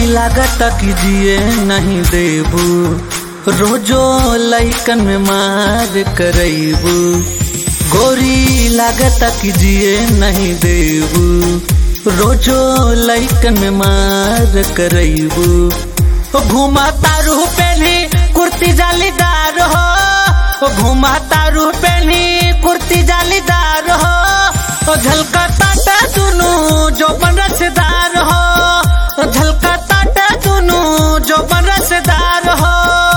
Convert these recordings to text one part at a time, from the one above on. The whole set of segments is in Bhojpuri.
लागत कि जिए नहीं देबू रोजो लैकन में मार करैबू गोरी लागत कि जिए नहीं देबू रोजो लैकन में मार करैबू घुमा तारू पहली कुर्ती जालीदार हो घुमा तारू पहली कुर्ती जालीदार हो झलका ताटा दुनू जो बन रसदार हो झलका ताटा दुनू जो बन रसदार हो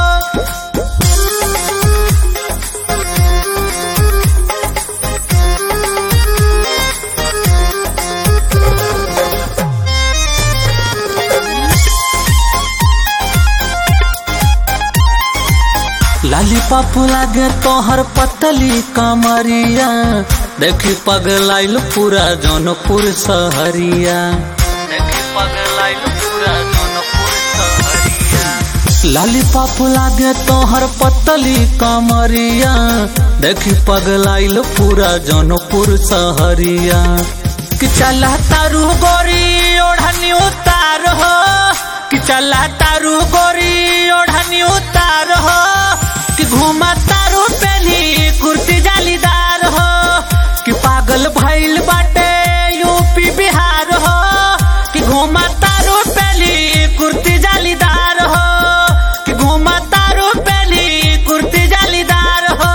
लाली पापू लागे तोहर पतली कमरिया देखी पगलाइल पूरा जौनपुर सहरिया देखी पगलाइल पूरा जौनपुर सहरिया लाली पापू लागे तोहर पतली कमरिया देखी पगलाइल पूरा जौनपुर सहरिया कि चला तारू गोरी ओढ़नी उतार हो कि चला तारू गोरी ओढ़नी उतार हो कि घूमा तारू पहली कुर्ती जालीदार हो कि पागल भइल बाटे यूपी बिहार हो कि घूमा तारू पहली कुर्ती जालीदार हो कि घूमा तारू पहली कुर्ती जालीदार हो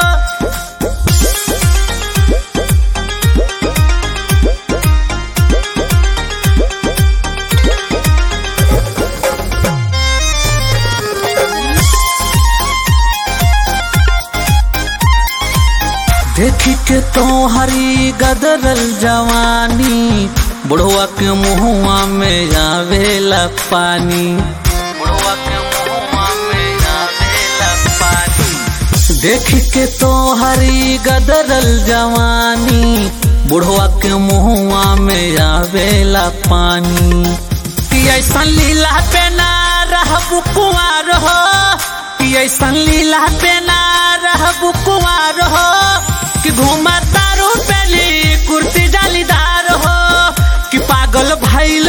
देखी के तो हरी गदरल जवानी बुढ़वा के मुहुआ में आवेला पानी बुढ़वा के मुहुआ में आवेला पानी देखी के तो हरी गदरल जवानी बुढ़वा के मुहुआ में आवेला पानी कि ऐसा लीला पे ना रहबू कुआर हो कि ऐसा लीला पे ना रहबू कुआर हो कि घूमा तारू पहली कुर्ती जालीदार हो कि पागल भइल